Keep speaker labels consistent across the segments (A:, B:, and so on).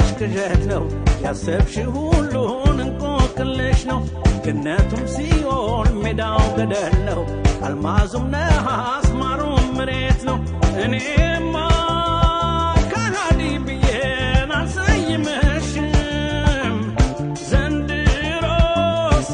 A: ቅዠት ነው ያሰብሽ ሁሉን እንቆቅልሽ ነው ገነቱም ሲሆን ሜዳው ገደል ነው አልማዙም ነሐስ ማሩም መሬት ነው እኔማ ከሃዲ ብዬን አልሰይምሽም ዘንድሮስ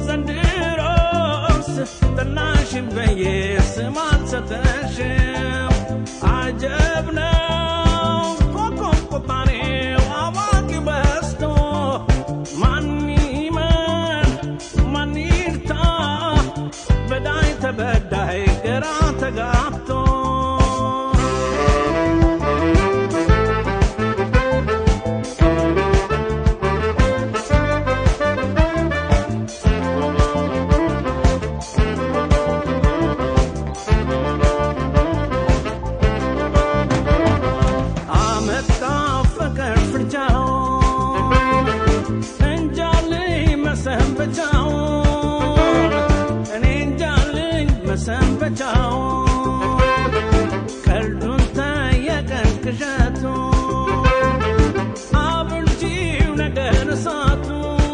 A: ዘንድሮስ ጠላሽን በዬ ስም አልሰጠሽም አጀብ ነው ኮከብ ቆጣሪው አዋቂ በዝቶ ማን ይመን ማን ይርታ በዳይ ተበዳይ ግራ ተጋብቶ አመጣ ፍቅር ፍርጃው እንጃልኝ መሰንበቻው እኔ እንጃልኝ መሰንበቻው ቀልዱን ተየቀን ቅዠቱ አብርጂው ነገር እሳቱ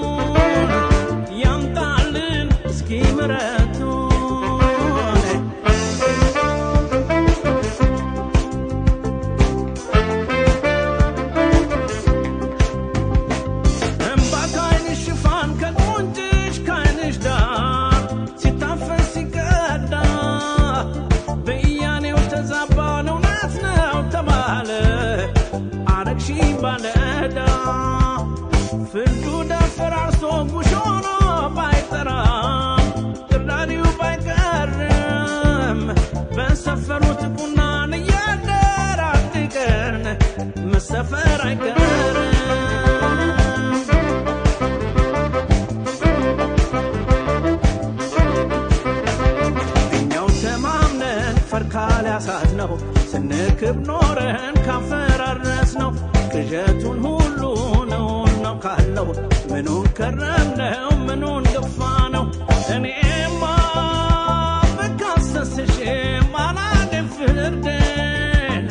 A: ያምጣልን እስኪ ምረቱ እምባ ከዓይንሽ ሽፋን ከቁንጭሽ ከዓይንሽ ዳር ሲታፈስ ሲቀዳ በእያኔው ተዛባን እውነት ነው ተባለ አረግሺ ባለዳ ፍርዱ ደፈራርሶ ጉሽ ሆኖ ባይጠራም ቅራሪው ባይቀርም በሰፈሩት ቁናን እያደር አንድ ቀን መሰፈር አይቀርም እኛው ተማምነን ፈርካል ያሳት ነው ስንክብ ኖረን ካፈራረስ ነው ቅዠቱን ሁሉ ነውን ነው ካለው ምኑን ከረምነው ምኑን ገፋ ነው እኔማ ብካሰስሽ ማላገኝ ፍርድን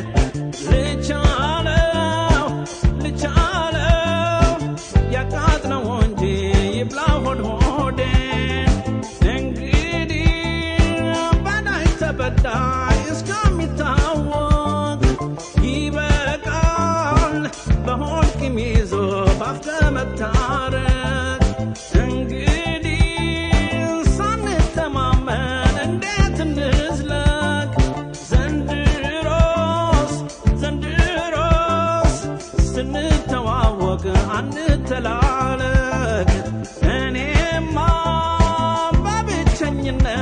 A: ልቻለው ልቻለው ያቃጥለው እንጂ ይብላ ሆድ ሆዴን እንግዲህ በዳይ ተበዳይ እስከሚታወቅ ይበቃል በሆድ ቂም ይዞ ባፍ ከመታረቅ እንግዲህ ሳንተማመን እንዴት እንዝለቅ ዘንድሮስ ዘንድሮስ ስንተዋወቅ አንተላለቅ እኔማ በብቸኝነት